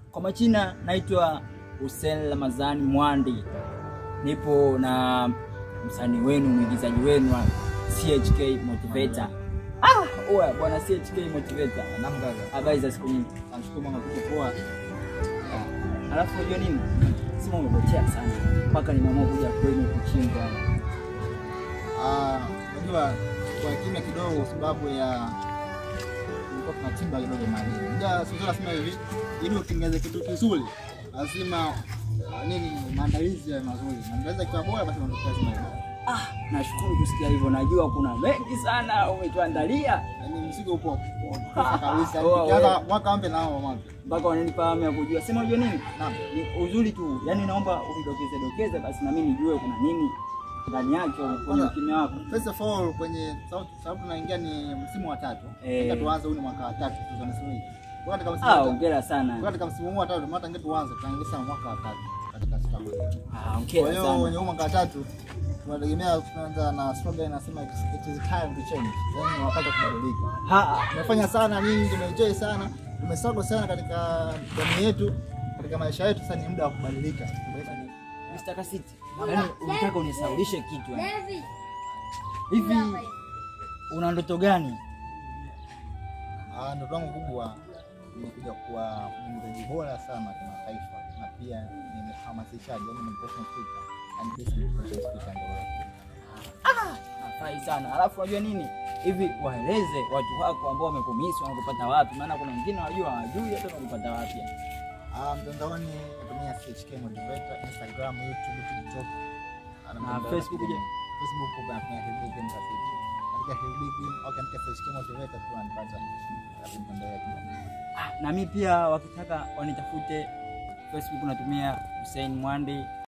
Kwa majina naitwa Hussein Ramadhani Mwandi, nipo na msanii wenu mwigizaji wenu wa CHK Motivator. Ah, oya bwana CHK Motivator, Namgaga. habari za siku nyingi. Namshukuru Mungu kuko poa. Alafu unajua nini, sema umepotea sana mpaka nimeamua kuja kwenu kuchimba. Ah, unajua kwa kimya kidogo kwa sababu ya tulikuwa tunachimba kidogo madini. Unajua sisi tunasema hivi, ili utengeneze kitu kizuri lazima ah, nini maandalizi ya mazuri. Maandalizi yakiwa bora basi matokeo lazima yawe bora. Ah, nashukuru kusikia hivyo, najua kuna mengi sana umetuandalia Yaani mzigo upo upo kabisa. Poa, Ukianza wewe. mwaka mpya nao mwaka. mpaka wananipa hamu ya kujua. Sema unajua nini, Naam. ni uzuri tu, yaani naomba unidokeze dokeze basi na mimi nijue kuna nini ndani yake kwenye Kwanza- ukimya wako. First of all kwenye sababu sababu tunaingia ni msimu wa tatu. Eh. Sasa tuanze huu ni mwaka wa tatu tunasema hivi. Kwa katika msimu Ah, wa tatu. hongera Kwa sana. katika msimu huu wa tatu maana tangia tuanze tunaingia mwaka wa tatu katika staff yetu. Ah, Kwa hongera hiyo sana. kwenye huu mwaka wa tatu tunategemea tunaanza na slogan inasema it is- it is time to change. Yaani ni wakati wa kubadilika. Ha, Tumefanya sana nyingi, tumeenjoy sana, tumesago sana katika jamii yetu, katika maisha yetu. Sasa ni muda wa kubadilika. Mr. Kasiti, yaani unataka unisaulishe kitu yani. Hivi una ndoto gani? Ah, ndoto yangu kubwa ni kuja kuwa mwigizaji bora sana kimataifa na pia ni mhamasishaji, yaani motivational speaker. Yaani this is motivational speaker ndio. Nafurahi sana. Alafu unajua nini? Hivi waeleze watu wako ambao wamekumisi wanakupata wapi? Maana kuna wengine wajua hawajui hata wanakupata wapi. Ah, mtandaoni natumia CHK Motivator, Instagram, YouTube, TikTok. Ah, Na mtandao Facebook je? Facebook huko natumia Hilbig Mtafiti. Katika Hilbig au katika CHK Motivator tu wanipata katika mtandao ya kijamii. Ah, na mimi pia wakitaka wanitafute Facebook natumia Hussein Mwandi